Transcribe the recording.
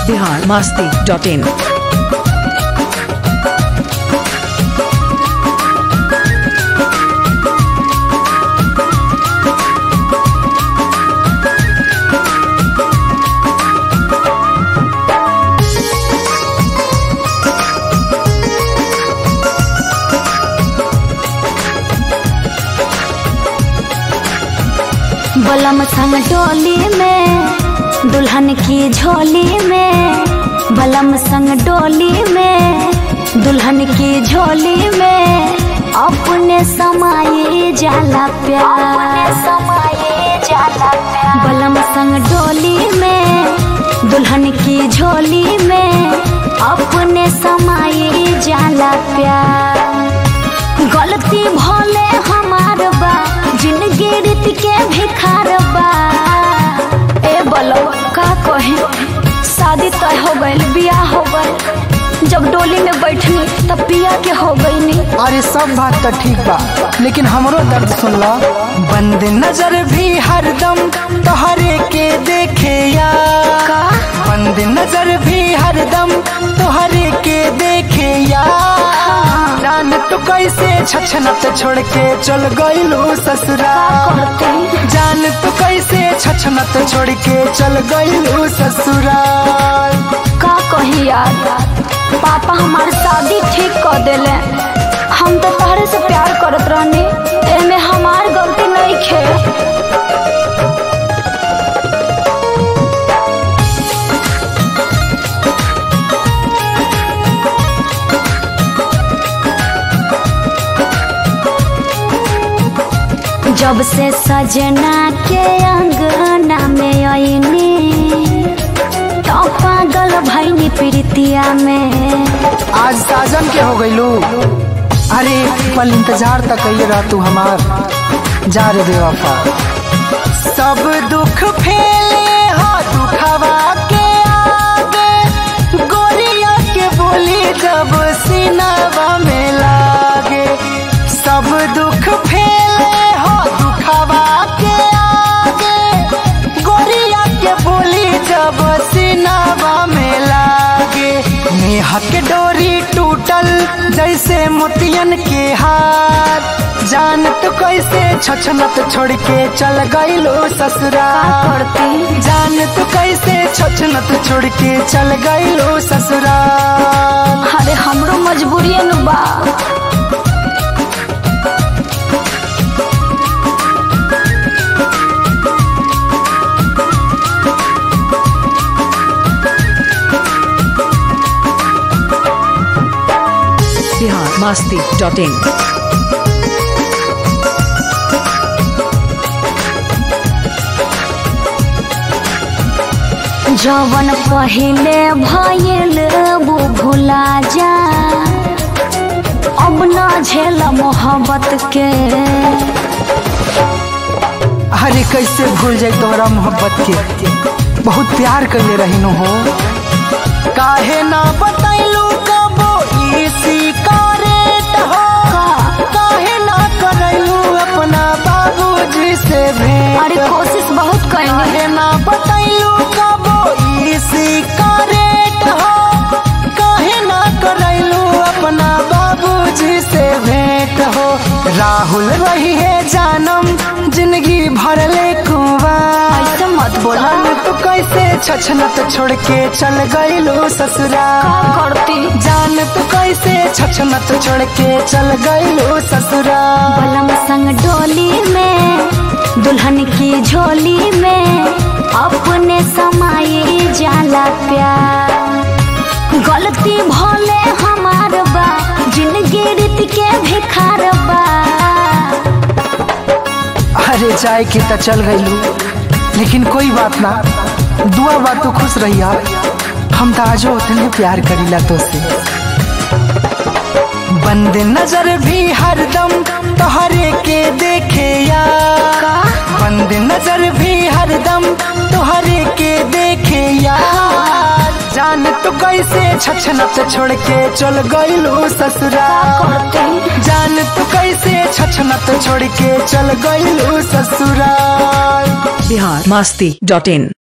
Bihar Masti dot in बलम संग डोली में दुल्हन की झोली में बलम संग डोली में दुल्हन की झोली में अपने समाये जाला प्यार समाये जाला प्यार बलम संग डोली में दुल्हन की झोली में अपने समाये जाला प्यार गलती भले हमार बा जिंदगी रीत के भिखार बा ए बोलो का कहे शादी तय हो गइल बियाह हो गइल जब डोली में बैठनी तब पिया के हो गईनी अरे सब बात तो ठीक बा लेकिन हमरो दर्द सुन ला बंद नजर भी हरदम तोहरे के देखे या का बंद नजर भी हरदम तोहरे के देखे या जान तो कैसे छछनत छोड़ के चल गइलू ससुरा करते जान तो कैसे छछनत छोड़ के चल गइलू ससुरा का कही यार पापा हमार शादी ठीक कर देले हम तो तहरे से प्यार करत रहनी एमे हमार गलती नहीं खे जब से सजना के अंगना में आईनी तो पागल भैनी प्रीतिया में आज साजन के हो गइलू अरे पल इंतजार तक कइले रह तू हमार जा रे बेवफा सब दुख फैले हा दुखवा के आगे गोरिया के बोली जब सीनावा में लागे सब दुख फैले हा दुखवा के आगे गोरिया के बोली जब सीनावा में लागे नेहा के डोरी टूटल जैसे मोतियन के हार जान तो कैसे छछनत छोड़ के चल गइलो ससुरा करती जान तो कैसे छछनत छोड़ के चल गइलो ससुरा अरे हमरो मजबूरी नु बा बिहार मास्ती डॉट इन जवन पहले भइल वो भुला जा अब न झेल मोहब्बत के अरे कैसे भूल जाए तोहरा मोहब्बत के बहुत प्यार करले रहिनो हो काहे ना बतैलू कबो इसी करेट हो काहे ना करैलू अपना बाबूजी से भेंट अरे कोशिश बहुत कैनी काहे ना बतैलू कबो इसी करेट हो काहे ना करैलू अपना बाबूजी से भेंट हो राहुल रही है जानम जिंदगी भर ले कुंवार ऐसे मत बोला जान तो कैसे छछनत छोड़ के चल गइलो ससुरा का करती जान तो कैसे छछनत छोड़ के चल गइलो ससुरा बलम संग डोली में दुल्हन की झोली में अपने समाये जाला प्यार गलती भले हमार बा जिंदगी रीत के भिखार बा अरे जाए के त चल गइलू लेकिन कोई बात ना दुआ बा तू खुश रहिया हम तो आजो उतने प्यार करीला तो से बंद नजर भी हरदम तोहरे के देखे या बंद नजर भी हरदम तोहरे के देखे या जान तो कैसे छछनत छोड़ के चल गइलू ससुरा करती जान तो कैसे छछनत छोड़ के चल गइलू ससुराल बिहार मास्ती डॉट इन